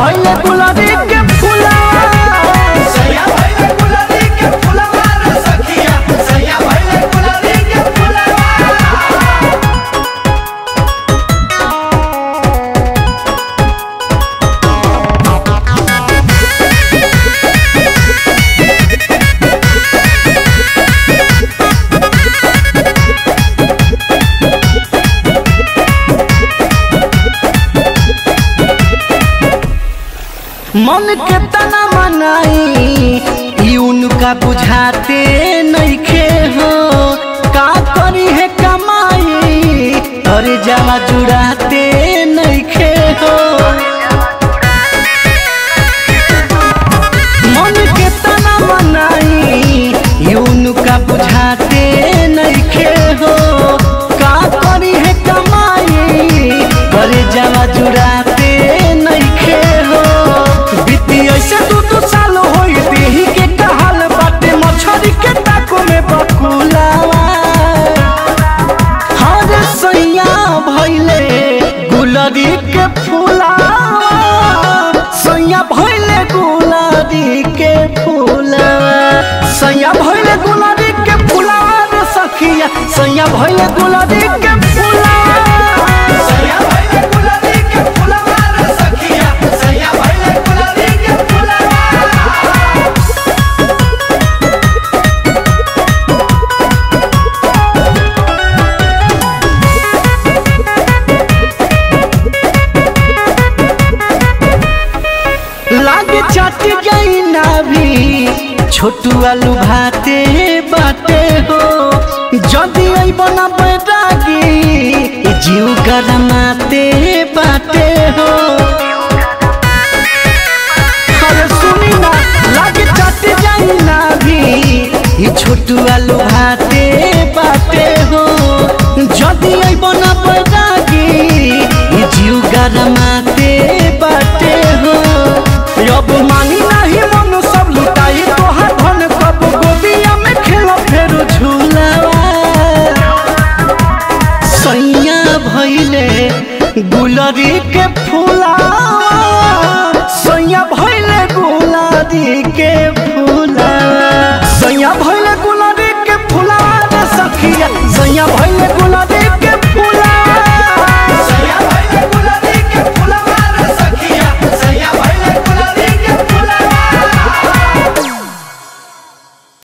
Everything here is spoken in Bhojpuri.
भइले गुलाबी के फूला सैया भइले गुलाबी के फुलवा रे सखिया सैया भइले गुलाबी के फुलवा मन के तना मनाई ई उनका बुझाते नइखे हो का करी है कमाई अरे जावा जुड़ाते नइखे हो मन के तना मनाई ई उनका बुझाते नइखे हो का करी है कमाई अरे जावा जुड़ाते नइखे हो बीती ऐसे दू दू साल होई देही के कहाल बाटे मछरी के ताको में बकुलावा हर सैया भइले गुलरी के फूलावा सैया भइले गुलरी के फूलावा सैया भइले गुलरी के फूलावा रे सखिया सैया भइले गुलरी के फूलावा सैया भइले गुलाबी के फुलवा रे सखिया सैया भइले गुलाबी के फुलवा लागे चट गई ना भी छोटू आलू भाते बाटे हो जदी आई बना बैरागी ई जीव गरमाते बाटे हो अरे सुनी ना लागे चट गई ना भी ई छोटू आलू भाते बाटे हो जदी आई बना बैरागी ई जीव गरमाते बाटे हो अब मानी नहीं मन सब लुटाई तोहार धन कब गोदिया में खेलो फेर झूलावा सैया भइले गुलरी के फूलावा सैया भइले गुलरी के फूलावा सैया भइले